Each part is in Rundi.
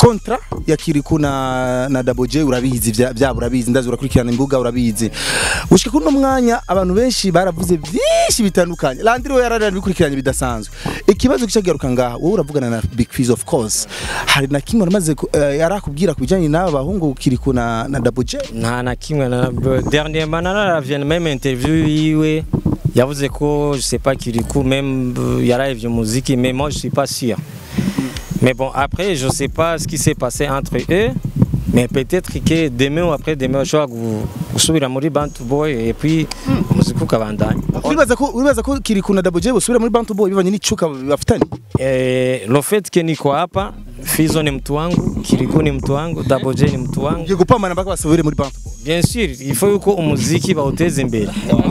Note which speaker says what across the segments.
Speaker 1: kontra ya Kiriku na na Double J urabizi vya vya urabizi ndazi urakurikirana imbuga urabizi ushika kuno mwanya abantu benshi baravuze byinshi bitandukanye Landry we yararana bikurikiranye bidasanzwe ikibazo kicagiruka ngaha wowe uravugana na Big Fizz of course hari na kimwe namaze ku- eh, yarakubwira kubijanye n'aba bahungu Kiriku na na Double J
Speaker 2: nta na kimwe na dernièrement nararavye même interview yiwe yavuze ko je sais pas Kirikou même euh, yaravye muziki mais moi je suis pas sûr mais bon après je sais pas ce qui s'est passé entre eux mais peut-être que demain ou après demain bashobora gu- gusubira muri Bantu Boy et puis umuziki ukabandanya
Speaker 1: uribaza ko uribaza ko Kiriku na Double J bosubira muri Bantu Boy bivanye n'icuka bafitanye
Speaker 2: Eh, lo fait que niko hapa Fizo ni mtu wangu Kirikou ni mtu wangu Double J ni mtu wangu
Speaker 1: ngiye gupambana mpaka basubire muri Bantu Boy
Speaker 2: bien sûr il faut yuko umuziki bawuteze imbere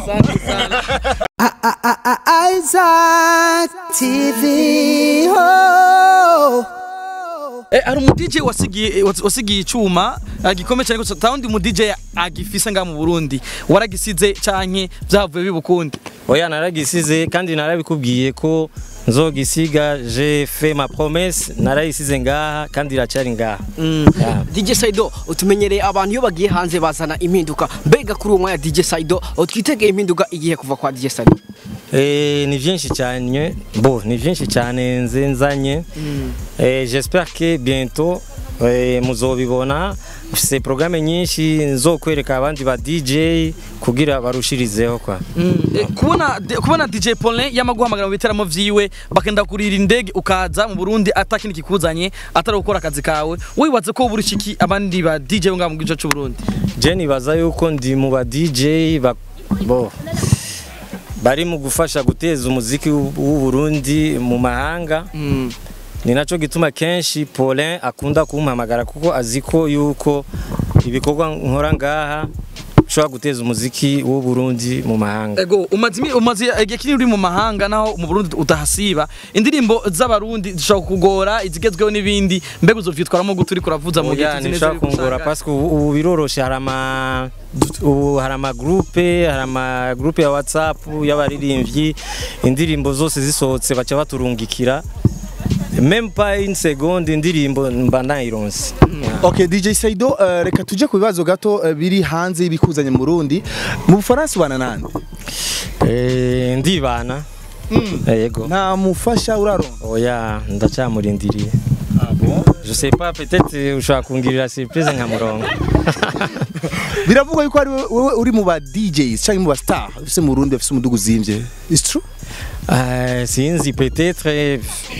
Speaker 3: Isaac TV. Oh.
Speaker 4: Eh, hari umu DJ wasigiye wasigiye icuma eh, gikomeye cyane gusa tawundi mu DJ agifise nga mu Burundi waragisize canke vyavuye bibukundi
Speaker 2: oya naragisize kandi narabikubwiye ko nzogisiga je fait ma promesse narayisize ngaha kandi iracyari ngaha Yeah.
Speaker 5: DJ Saido utumenyereye abantu iyo bagiye hanze bazana impinduka mbega kuri uwo mwanya DJ Saido twitegeye impinduka igihe kuva kwa DJ Saido
Speaker 2: Eh, ni vyinshi cyane bo ni vyinshi cyane nze nzanye eh, j'espère que bientôt eh, muzobibona mfise programme nyinshi nzokwereka abandi ba DJ kugira barushirizeho kwa
Speaker 4: Eh, kubona de- kubona DJ Paulin yamaguhamagara mu biteramo vyiwe bakenda kurira indege ukaza mu Burundi atakindi kikuzanye atari gukora akazi kawe wibaze ko buri shiki abandi ba DJ bo ngaha mu gice cy'u Burundi
Speaker 2: je nibaza yuko ndi mu ba DJ ba, bo bari mu gufasha guteza umuziki w'u w'u Burundi mu mahanga ni naco gituma kenshi Paulin akunda kumpamagara kuko azi ko yuko ibikorwa nkora ngaha ushobora guteza umuziki w'u Burundi mu mahanga
Speaker 4: Ego umaze imi- umaze igihe kinini uri mu mahanga naho mu Burundi utahasiba indirimbo z'abarundi zishobora kugora izigezweho n'ibindi mbega uzovyitwaramo gute uriko uravuza mu gihe
Speaker 2: Oya
Speaker 4: tuzi neza
Speaker 2: nishobora
Speaker 4: yuko
Speaker 2: kungora
Speaker 4: usanga-
Speaker 2: parce que ubu ubu biroroshe hari ama ubu hari ama groupe hari ama groupe ya WhatsApp y'abaririmbyi indirimbo zose zisohotse baca baturungikira même pas une seconde indirimbo mba nayironse
Speaker 1: Okay DJ Saido uh, reka tuje ku bibazo gato uh, biri hanze y'ibikuzanye mu Burundi mu Bufaransa ubana nande
Speaker 2: Eh, ndibana yego
Speaker 1: nta mufasha uraronka
Speaker 2: oya ndacyamurindiriye je sais pas peut-être ushobora kungirira surprise nka murongo
Speaker 1: biravugwa yuko ari wowe- wowe uri mu ba DJs cyangwa mu ba star ufise mu Burundi bafise umudugu uzimvye is true
Speaker 2: Eh, sinzi peut-être eh,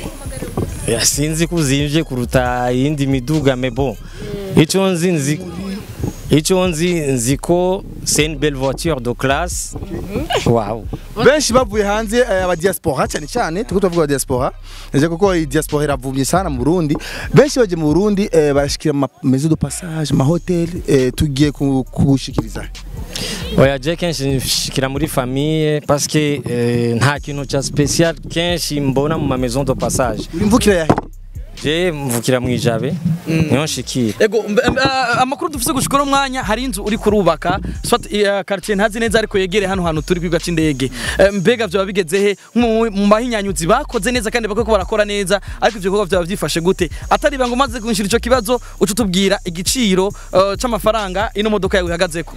Speaker 2: eh, sinzi kuzimvye kuruta iyindi miduga mais bon ico nzi nzi ico nzi nzi ko c'est une belle voiture de classe wow
Speaker 1: benshi bavuye hanze eh, aba diaspora cyane cyane tuko tuvuga aba diaspora nje kuko iyi diaspora iravumye sana mu Burundi benshi baje mu Burundi eh, barashikira ma maison de passage ma hotel eh, tugiye ku- kugushikiriza
Speaker 2: oya je kenshi nshikira muri famille parce que eh, nta kintu ca special kenshi mbona mu ma maison de passage
Speaker 1: uri mvukira yahe
Speaker 2: je mvukira mu ijabe niho nshikira
Speaker 4: Ego mbe- mbe- ah, amakuru dufise gushika no mwanya hari inzu uri kurubaka soit eh, quartier ntazi neza ariko yegere hano hantu turi kwiga c'indege Eh, mbega vyoba bigeze he mu mu mahinyanyuzi bakoze neza kandi bakoko barakora neza ariko ivyo bikorwa vyoba vyifashe gute atari bango maze kunshira ico kibazo uca utubwira igiciro eh, c'amafaranga ino modoka yawe ihagazeko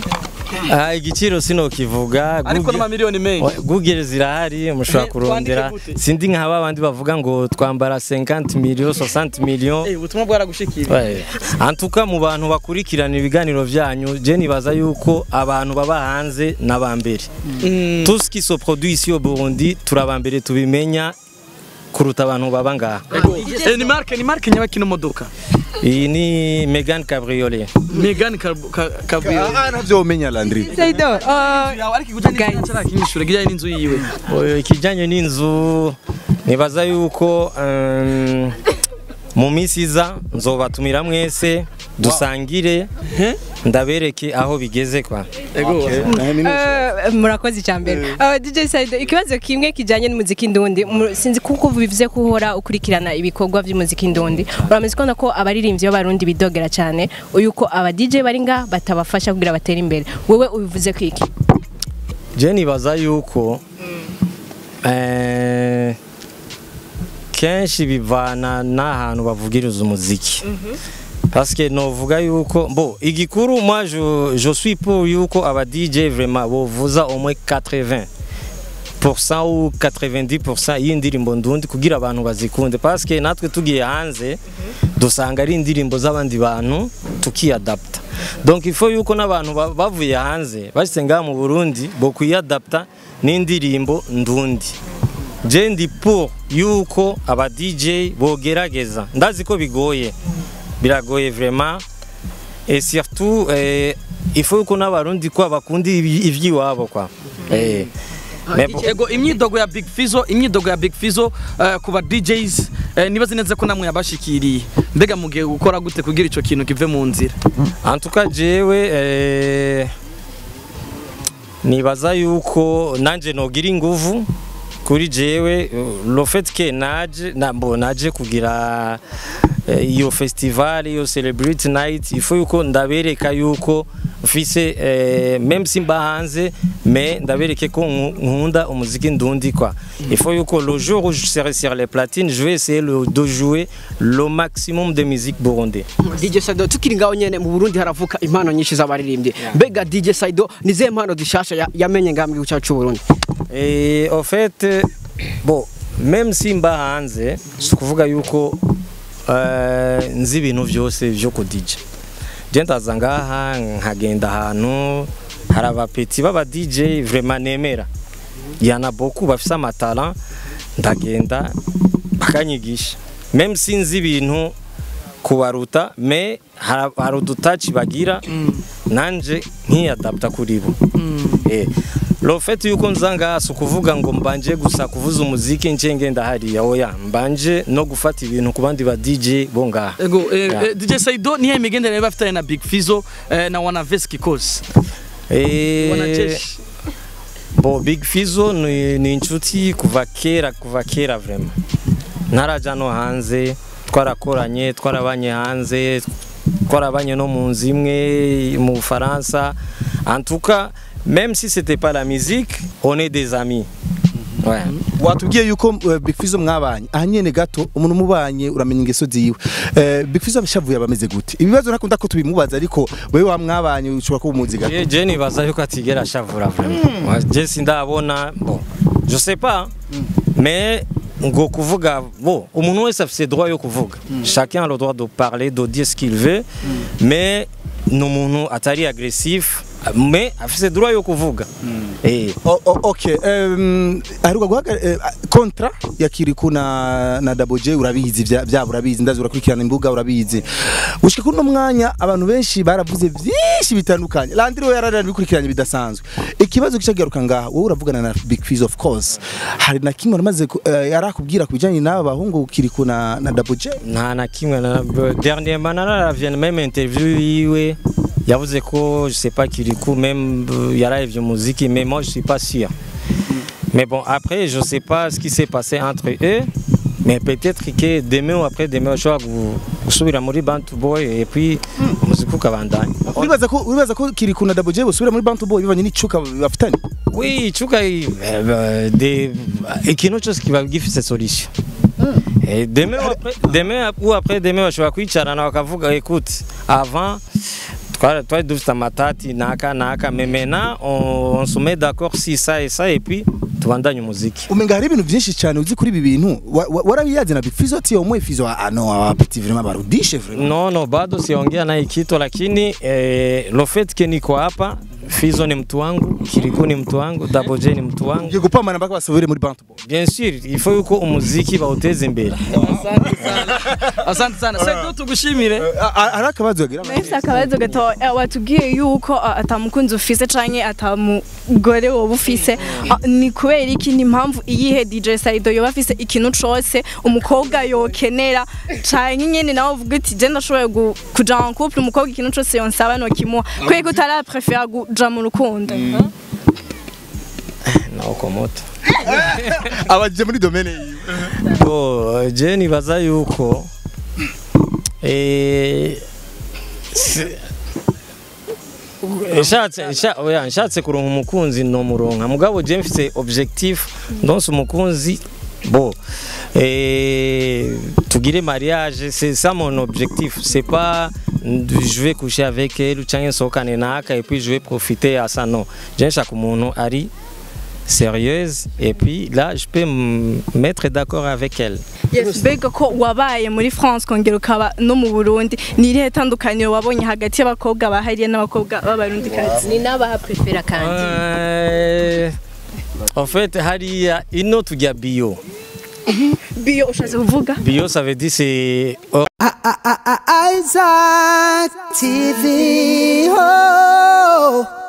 Speaker 2: ah, igiciro sinokivuga
Speaker 4: ariko
Speaker 2: Google-
Speaker 4: n'amamiliyoni menshi
Speaker 2: Google zirahari mushobora
Speaker 4: Eh,
Speaker 2: kurondera
Speaker 4: twandike gute?
Speaker 2: sindi nka babandi bavuga ngo twambara 50 million 60 million
Speaker 4: Eh, ubutumwa bwaragushikira
Speaker 2: Ouais. En tout cas mu bantu bakurikirana ibiganiro byanyu je nibaza yuko abantu baba hanze n'abambere tout ce qui se produit ici au Burundi turabambere tubimenya kuruta abantu baba ngaha
Speaker 4: Eh, ni marke ni marke nyabaki ino modoka
Speaker 2: iyi ni Megan Cabriolet
Speaker 4: Megan Cabriolet
Speaker 1: ah navyo umenya Landry
Speaker 6: Saido, uh,
Speaker 4: yawe ariko iguja n'inzu cyarakinyishure gijanye n'inzu yiwe
Speaker 2: Oyo, ikijyanye n'inzu nibaza yuko um, mu minsi iza nzobatumira mwese dusangire ndabereke aho bigeze kwa
Speaker 4: ego
Speaker 6: uh, murakoze cyambere uh, DJ Saido ikibazo kimwe kijanye n'umuziki ndundi mu- sinzi kuko bivuze ko uhora ukurikirana ibikorwa by'umuziki ndundi urameze ko ko abaririmbyi b'abarundi bidogera cyane yuko aba DJ bari nga batabafasha kugira batere imbere wewe ubivuze ko iki
Speaker 2: je nibaza yuko eh, kenshi bivana n'ahantu bavugiriza umuziki parce que novuga yuko bo igikuru moi je, je suis pour yuko aba DJ vraiment bovuza au moins 80 ou 90% y'indirimbo ndundi kugira abantu bazikunde parce que natwe tugiye hanze dusanga ari indirimbo z'abandi bantu tukiyadapta donc il faut yuko n'abantu ba- bavuye hanze bashyize ngaha mu Burundi bo kwiyadapta n'indirimbo ndundi je ndi pour yuko aba DJ bogerageza ndazi ko bigoye biragoye vraiment et surtout eh, il faut yuko n'abarundi ko bakunda iby- ivy'iwabo kwa eh mais bon.
Speaker 4: ego imyidogo ya Big Fizzo imyidogo ya Big Fizzo eh, ku ba DJs eh, nibaze neza ko namwe yabashikiriye mbega mugiye gukora gute kugira ico kintu kive mu nzira
Speaker 2: En tout cas jewe eh, nibaza yuko nanje nogira inguvu kuri jewe eh, le fait que naje na, bo, naje kugira eh, iyo festival iyo celebrity night il faut yuko ndabereka yuko mfise eh, même simba hanze mais ndabereke ko nku- nkunda umuziki ndundi quoi il faut yuko le jour où je serai sur les platines je vais essayer le, de jouer le maximum de musique burundais
Speaker 5: DJ Saido tukiri ngaho nyene mu Burundi haravuka impano nyinshi z'abaririmbyi mbega DJ Saido ni zihe mpano zishasha ya- yamenye ngaha mu gihugu cyacu cy'u Burundi
Speaker 2: Et au fait, euh, bon, même si mba hanze, si kuvuga yuko uh, nzi ibintu byose byo ku DJ. Je ndaza ngaha nkagenda ahantu hari abapeti b'aba DJ vraiment nemera. Yana beaucoup bafise amatara ndagenda bakanyigisha. Même si nzi ibintu kubaruta mais hari hari udutaci bagira nanje nkiyadapta kuri bo. Eh, lo fait yuko nza ngaha si ukuvuga ngo mbanje gusa kuvuza umuziki nce ngenda hariya oya mbanje no gufata ibintu ku bandi ba DJ bo ngaha
Speaker 4: ego eh,
Speaker 2: Yeah.
Speaker 4: eh, DJ Saido nihe imigenderanire bafitanye na Big Fizzo eh, na Wanaveski Kose
Speaker 2: Eh,
Speaker 4: Wanajeshi
Speaker 2: bo Big Fizzo ni, ni inshuti kuva kera kuva kera vraiment ntaraja no hanze twarakoranye twarabanye hanze twarabanye no mu nzu imwe mu Bufaransa en tout cas même si c'était pas la musique on est des amis ouais.
Speaker 1: watubwiye yuko eh, Big Fizzo mwabanye aha nyene gato umuntu mubanye uramenya ingeso ziwe Eh, Big Fizzo abishavuye abameze gute ibibazo nakunda ko tubimubaza ariko wewe wa mwabanye ushobora kuba umuzi gato
Speaker 2: Je, je nibaza yuko atigera ashavura vraiment. Moi, Je sindabona bon, je sais pas mais ngo kuvuga bo umuntu wese afise droit yo kuvuga chacun a le droit de parler de dire ce qu'il veut mais ni umuntu atari agressif mais afise droit yo kuvuga eh
Speaker 1: O- o- okay um, aheruka guhaga eh, kontra ya Kiriku na na Double J urabizi vya vya urabizi ndazi urakurikirana imbuga urabizi gushika kuno mwanya abantu benshi baravuze vyinshi bitandukanye Landry we yararana bikurikiranye bidasanzwe ikibazo kicagaruka ngaha wowe uravugana na Big Fizz of course hari na kimwe aramaze ku- eh, yarakubwira kubijanye n'aba bahungu Kiriku na na Double J
Speaker 2: nta na kimwe na dernièrement nararavye même interview yiwe yavuze ko je sais pas Kirikou même euh, yaravye muziki mais moi je suis pas sûr mais bon après je sais pas ce qui s'est passé entre eux mais peut-être que demain ou après demain ushobora gu- gusubira muri Bantu Boy et puis umuziki ukabandanya
Speaker 1: uribaza ko uribaza ko Kiriku na Double J bosubira muri Bantu Boy bivanye n'icuka bafitanye
Speaker 2: Oui, chuka eh, euh, des ikintu cyose kiba gifise solution. Et demain ou après, demain ou après demain bashobora kwicarana bakavuga écoute avant twari twari dufite amatati naka naka mais maintenant on, on se met d'accord si ça et ça et puis tubandanye umuziki.
Speaker 1: umenga hari ibintu byinshi cyane uzi kuri ibi bintu Wa- wa- warabiyazi na Big Fizzo ati omwe Fizzo ah no abapeti vraiment barudishe vraiment
Speaker 2: No, no, bado siongea naye kitu lakini eh, lo fait que niko hapa Fizo ni mtu wangu, Kiriku ni mtu wangu, Double J ni mtu wangu.
Speaker 1: ngiye gupambana mpaka basubire muri Bantu Boy
Speaker 2: Bien sûr, il faut yuko umuziki bawuteze imbere.
Speaker 4: asante sana asante sana Saido tugushimire
Speaker 1: Ah, ah, hari akabazo yagira
Speaker 7: Nahise akabazo gato eh, watubwiye yuko ah, atamukunzi ufise canke atamugore wowe ufise Ah, ni kubera iki ni impamvu iyihe DJ Saido yoba afise ikintu cose umukobwa yokenera canke nyene nawe uvuga uti je ndashoboye gu- kuja en couple umukobwa ikintu cose yonsaba nokimuha kubera ko utara prefera kuja mu rukundo
Speaker 2: Na ukomoto.
Speaker 1: abaje muri domaine yiwe
Speaker 2: Bo, je nibaza yuko eh si- Nshatse nsha- oya, nshatse kuronka umukunzi no muronka mugabo je mfise objectif ndonse umukunzi bo eh tugire mariage c'est ça mon objectif c'est pas mm, je vais coucher avec elle cyangwa nsohokane naka et puis je vais profiter à ça non je nshaka umuntu ari sérieuse et puis là je peux me mettre d'accord avec elle
Speaker 7: Yes, mbega ko wabaye muri France kongera ukaba no mu Burundi ni irihe tandukaniro wabonye hagati y'abakobwa bahariye n'abakobwa b'abarundi kazi
Speaker 6: ni n'abaha prefera kandi
Speaker 2: Euh, en fait hariya ino tujya bio
Speaker 7: biyo ushatse kuvuga
Speaker 2: bio ça veut dire c'est hors
Speaker 3: Isaac TV. Oh.